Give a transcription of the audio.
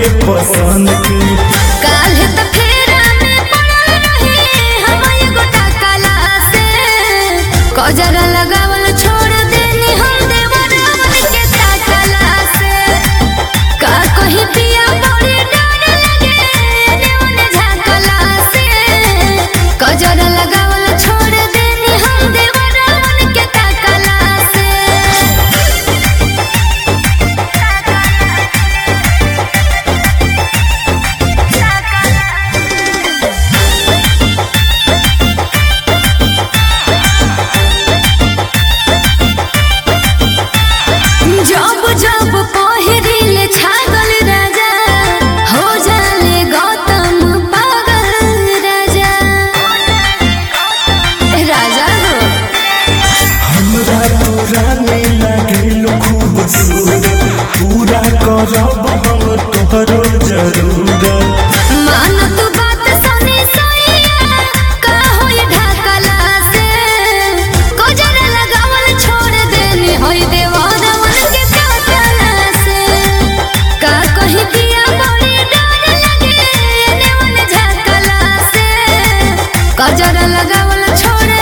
पसंद के काल्हे त फेरा में पड़ल रही हम एगो टकला से कजरा लगावल छोड़ देनी हम देवरवन के टकला से का कहीं पिया बड़ी डर लगे देवन झाकला से कजरा लगावल छोड़ देनी हम देवरवन के टकला से जब जब पहिरिल छागल राजा हो जाले गौतम पागल राजा राजा हो हमरा तोरा में लगे खूबसूरत पूरा करब हम तोहरो जरूरत मान तू बात सुनी सैया का होई ढाकला से कोजर लगावल छोड़ देनी होई देवानवन के टकला से का कहीं पिया बड़ी डर लगे देवन झाकला से कोजर लगावल छोड़